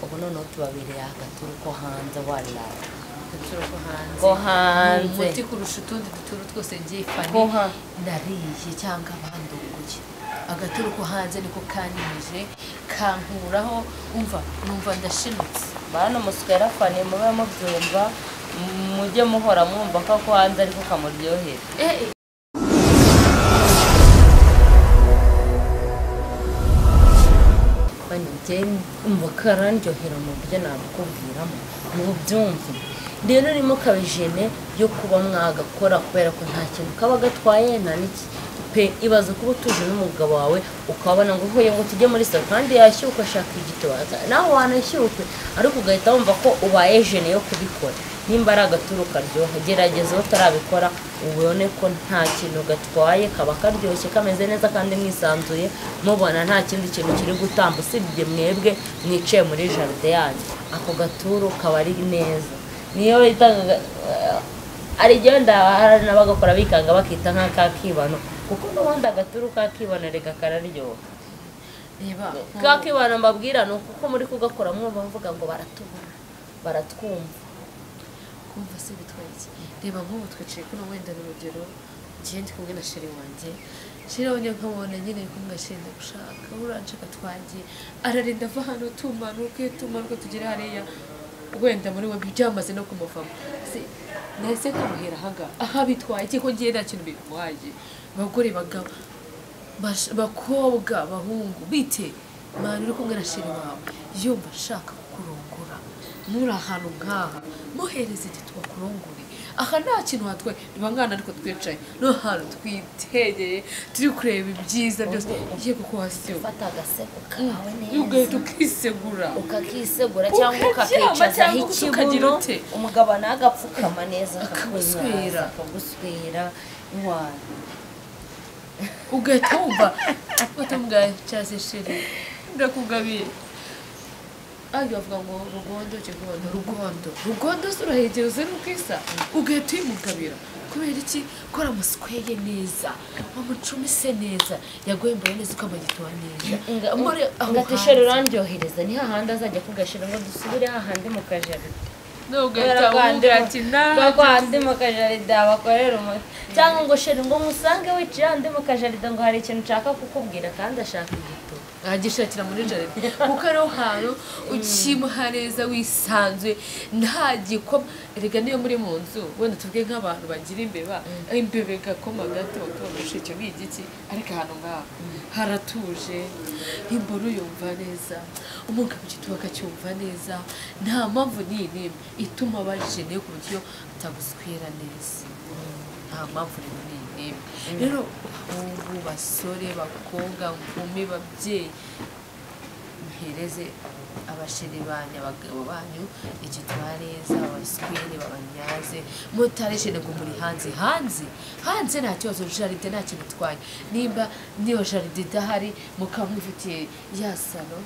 ubwo noneho tubabireye agaturu ko hanze wariraye agaturo ko hanze Ko hanze. Ni umuti kurusha utundi duturo twose byifane Ko ha- nariye cyangwa bandunguye agaturo ko hanze niko kanimije kankuraho umva numva ndashimitse bana umusuka yarafaniye mube mubyumva mujye muhora mwumva ko ako hanze ariko kamuryohera Eh, eh, njye umva karandyohera mu buryo nabikubwiramo mubyumve rero urimo kabijene yo kuba mwagakora kubera ko nta kintu kaba gatwaye nta n'iki pe ibaze kuba utuje n'umugabo wawe ukabona ngo uhuye ngo tujye muri salo kandi yashyuka ashaka igitubaza nawe wanashyuke ariko ugahita wumva ko ubaye jene yo kubikora nimba ari agaturu karyoha gerageza aho utarabikora ubone ko nta kintu gatwaye kaba karyoshye kameze neza kandi mwisanzuye mubona nta kindi kintu kiri gutamba usibye mwebwe mwicaye muri jaride yanyu ako gaturu kaba ari neza niyo bitaga hari igihe wenda hari n'abagakora bikanga bakita nk'akakibano kuko n'ubundi agaturu kakibano reka kararyoha reba nko- kakibano mbabwira ni ukuko muri kugakora mwumva mvuga ngo baratubona baratwumva kumva se bitwaye iki reba nk'ubu twicaye kuno wenda ni urugero njyewe ndi kumwe na sheri wanjye sheri wanjye nkabona nyine ari kumwe ashenda gushaka uranshaka twagiye ararinda ava hano tumanuka iyo tumanuka tugera hariya wenda muri we byamaze no kumuvamo se nahise nkamuhera ahangaha aha bitwaye iki ko ngiye nta kintu bitwaye abagore bagabo bash- bakobwa bahungu bite mwana uri kumwe na sheri wawe yumva ashaka kukurongora muri ahantu nk'aha muhereze igihe tubakurongore aha nta kintu hatwaye niba nkana ariko twicaye no hantu twitegeye turi kureba ibyiza byose ye kuko wasiwe fata agaseko kawe neza ugahita ukisegura ukakisegura cyangwa Ukaryama ukakicazaho cyangwa ukagira ikibuno ute. umugabo nawe agapfukama neza Akaguswera. akaguswera akaguswera iwawe ugahita wumva watambwaye cyangwa sheri ndakugabiye ahandi bavuga ngo rugondo kigondo rugondo rugondo se urahegereza ni ukisa ugahita uyimugabira kubera iki kora amusikweye neza amucumise neza yagoye mbona neza uko amagituba neza muri aho ngatisheri urandyohereza ni hahandi azajya kugashira ngo dusubire hahandi mu kajaride ugahita umubwira ati ntabwo nta handi mu kajaride bakorera umuti cyangwa ngo sheri ngo musange wicaye handi mu kajaride ngo hari ikintu nshaka kukubwira kandi ashaka igitabo agishakira muri jaride kuko ariho hantu ukimuha neza wisanzuye nta gikoma erega niyo muri mu nzu wenda tuvuge nk'abantu bagira imbeba imbeba igakoma gato ukabona usheke ni igiki ariko ahantu ngaho haratuje imboro yumva neza umugabo igituba akacyumva neza nta mpamvu n'iyi n'imwe ituma bajene ku buryo ataguswera neza nta mpamvu rero ni n'imwe rero abahungu basore bakobwa nkumi babyeyi muhereze abasheri banyu abagabo banyu igitwa neza abaswere babanyaze mutareshene ngo muri hanze hanze hanze nta kibazo jaride nta kintu itwaye nimba niyo jaride idahari mukaba mwifitiye ya salo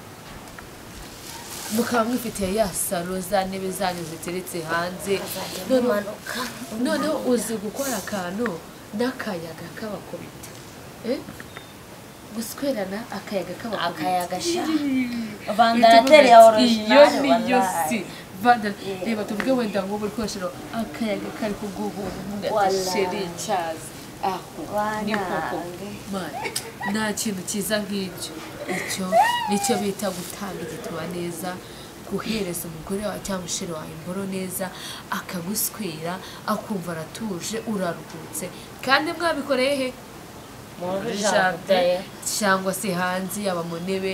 mukaba mwifitiye ya salo za ntebe zanyu ziteretse hanze noneho manuka noneho uzi gukora akantu n'akayaga k'abakubita Eh? guswerana akayaga k'abakubita akayaga sha vandaratere ya orijinali iyo niyo si wallahi Vanda- Yeah. reba tuvuge wenda ngo buri koshero akayaga kari kuguhunga Wallahi. sheri cyaza aho ni koko Wanange. Mana, nta kintu cyiza nk'icyo icyo nicyo bita gutanga igituba neza guhereza umugore wawe cyangwa usheri wawe imboro neza akaguswera akumva aratuje uraruhutse kandi mwabikoreye he muri muri jaride jardin cyangwa se hanze yaba mu ntebe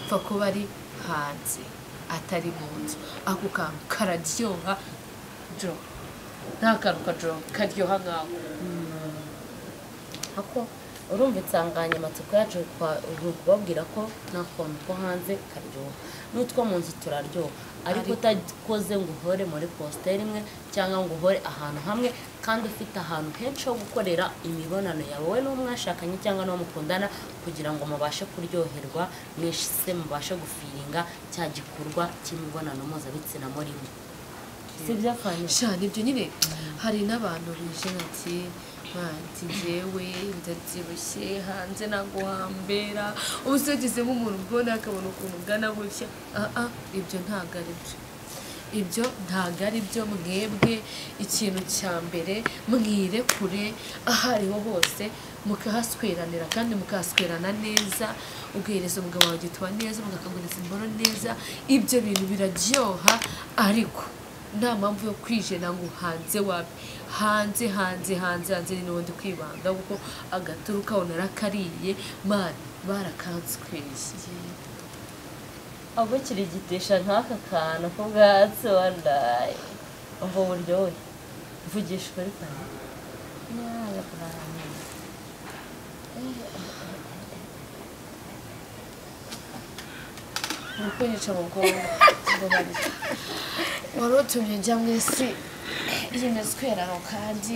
pfa kuba ari hanze atari mu nzu ako kantu kararyoha jo nta kantu kajo karyoha nk'ako ako urumva insanganyamatsiko yacu kwa- ni ukubabwira ko nta kantu ko hanze karyoha n'utwo mu nzu turaryoha ariko Ariko- utakoze ngo uhore muri positeri imwe cyangwa ngo uhore ahantu hamwe kandi ufite ahantu henshi ho gukorera imibonano yawe wowe n'uwo mwashakanye cyangwa n'uwo mukundana kugira ngo mubashe kuryoherwa mwese mubashe gufiringa cya gikorwa cy'imibonano mpuzabitsina murimo si iby'akantu shana ibyo nyine hari n'abantu bije bati manti njyewe ndabyibushye hanze naguhambera ubu se yagezemo umuntu ubwona akabona ukuntu ungana gutya aha ibyo ntabwo ari byo ibyo ntabwo ari byo mwebwe ikintu cya mbere mwirekure aho ariho hose mukahasweranira kandi mukahaswerana neza ugahereza umugabo wawe gituba neza mugakanguriza imboro neza ibyo bintu biraryoha ariko nta mpamvu yo kwijena ngo hanze wabi hanze hanze hanze hanze ni n'ubundi kwibanda kuko agaturu ukabona arakariye mani barakansweye ahubwo kirigitisha nk'aka kantu k'ubwatsi wandaye ubwo buryohe mvugisha ukuri cyane uri kunyica mu bwonko wari utumye njya mu isi yemeza kwerano kandi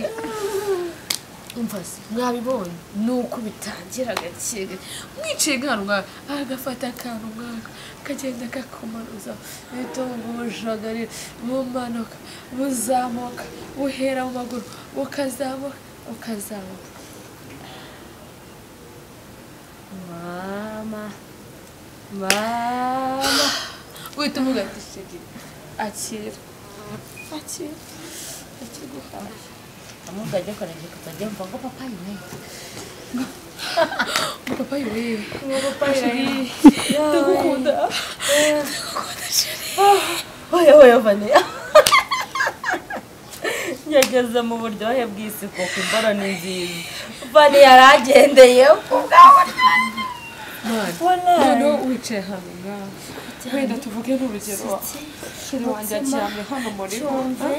umva se mwabibonye ni uko bitangira gake gake mwicaye nkarwa agafata akantu nkaka kagenda kakumanuza ibitungo bujagarira bumanuka buzamuka buhera mu maguru bukazamuka bukazamuka mama mama guhita uvuga ati shegera akira akira akiguhaye amwe ukajya ukarengeka ukajya wumva ngo papa ni meza papa yewe ngo papa Sheri, ndagukunda ndagukunda oya oya vane yageze mu buryohe bw'isi kuko imboro ni nziza vane yaragendeye mwana ubona noneho wicaye hano ngaha wenda tuvuge n'urugero sheri wanjye aryamye hano muri bo cyumve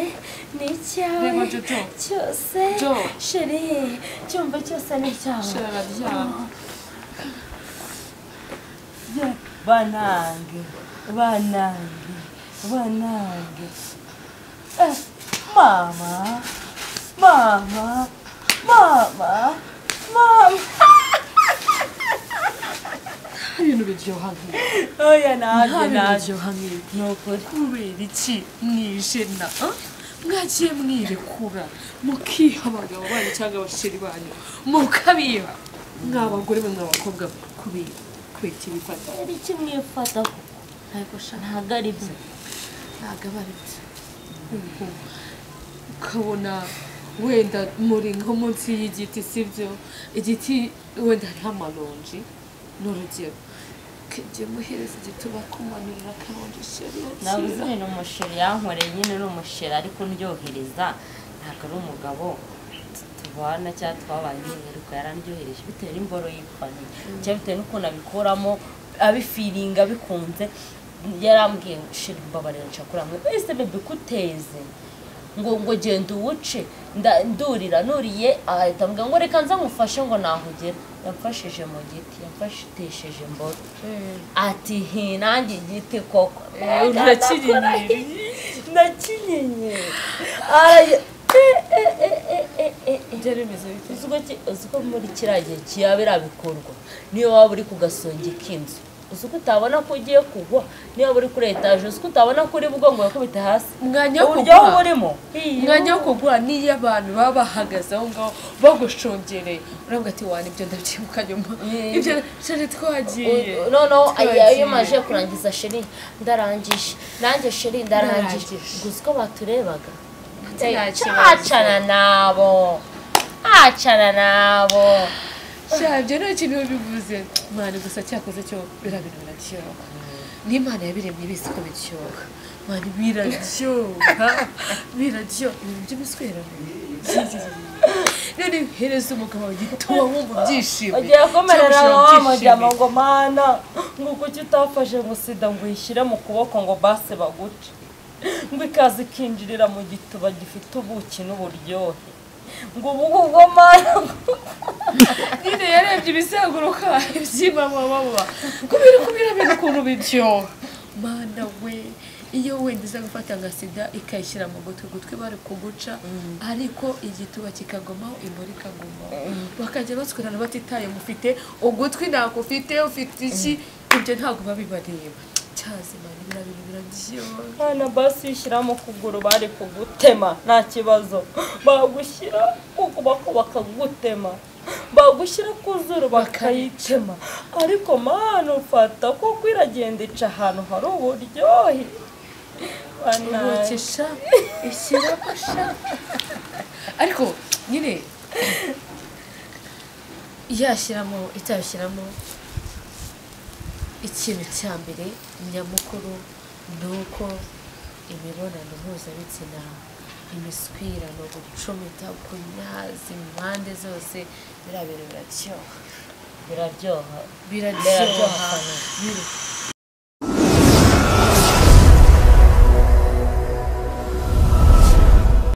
ni Reba icyawe Jojo. cyose Jo. sheri cyumve cyose ni icyawe sheri araryamye banange banange banange Eh, mama mama mama mama nta bintu biryoha nk'ibi oya nanjye nanjye biryoha nk'ibi ni ukuri kubera iki mwijena ah? mwagiye mwirekura mukiha abagabo banyu cyangwa abasheri banyu mukabiba mw'abagore mwe mw'abakobwa mwe kubera kubera iki bifata yari ikimwifata koko ntabwo ushaka ntabwo ari byo ntabwo aba ari byo ubwo ukabona wenda muri nko munsi y'igiti si byo igiti wenda hariho amaronji ni urugero ukajya umuhereza igiti bakumanurira akaronji sheri ntabwo uzi akira ni umusheri yankoreye nyine ni umusheri ariko ndyohereza ntabwo ari umugabo tu- tubana cyangwa twabanye ariko yarandyohereje bitewe n'imboro y'ipfaniye cyangwa bitewe n'ukuntu abikuramo abifiringa abikunze yarambwiye ngo sheri mbabarira nshaka kuramwe ese bebe kuteze ngo ngo genda uwuce nda- ndurira nuriye ahita ambwira ngo reka nza ngufashe ngo nahugera yamfashije mu giti yamfashitesheje mboro ati hinange igiti koko urakinyeri nakinyenye araye ibyo ari bimeze bite uzi ko muri kiriya gihe kiba birabikorwa niyo waba uri ku gasongi k'inzu uzi ko utabona ko ugiye kugwa niyo waba uri kuri etaje uzi ko utabona ko uri bugwa ngo yakubite hasi umwanya wo uburyo kugura burimo umwanya wo kugura niyo abantu baba bahagaze aho ngaho bagushungereye uravuga ati wana ibyo ndabyibuka nyuma Yeah. ibyo sheri twagiye U- noneho Twagiye. iyo umaze kurangiza sheri ndarangije nanjye sheri ndarangije Ndarangije. gusa uko baturebaga Nta Eh, kibazo. cacana nabo acana nabo sha ibyo nta kintu bivuze mwana gusa cyakoze cyo biriya bintu biraryoha n'imana yabiremye ibizi ko biryoha mwana biraryoha biraryoha ibintu by'ibiswera none hereza umugabo wawe igituba wumva byishimo ugiye komerera wa mujyamo ngo mana ngo kuki utafashe ngo sida ngo uyishyire mu kuboko ngo base baguce ngo ikaze ikinjirira mu gituba gifite ubuki n'uburyohe ngo ubu ngubwo mana nyine yarebye ibizenguruka iby'imamamama kubera kubera bintu ukuntu biryoha mana we iyo wenda iza gufata nka sida ikayishyira mu gutwi gutwi bari kuguca ariko igituba kikagomaho imboro ikagomaho bakajya baswerana batitaye mufite ugutwi ntako ufite ufite iki ibyo ntabwo babibareba cyazimana ibira bintu biraryoha hano basi ushyiramo ukuguru bari kugutema nta kibazo bagushyira ku kuboko bakagutema bagushyira ku zuru bakayitema ariko mana ufata kuko iragenda ica ahantu hari uburyohe Banaye. ubukesha ikirabasha ariko nyine yashyiramo itabishyiramo ikintu cya mbere nyamukuru ni uko imibonano mpuzabitsina imiswirano gucomita kunyaza impande zose biriya bintu biraryoha biraryoha biraryoha Biraryoha. Bir-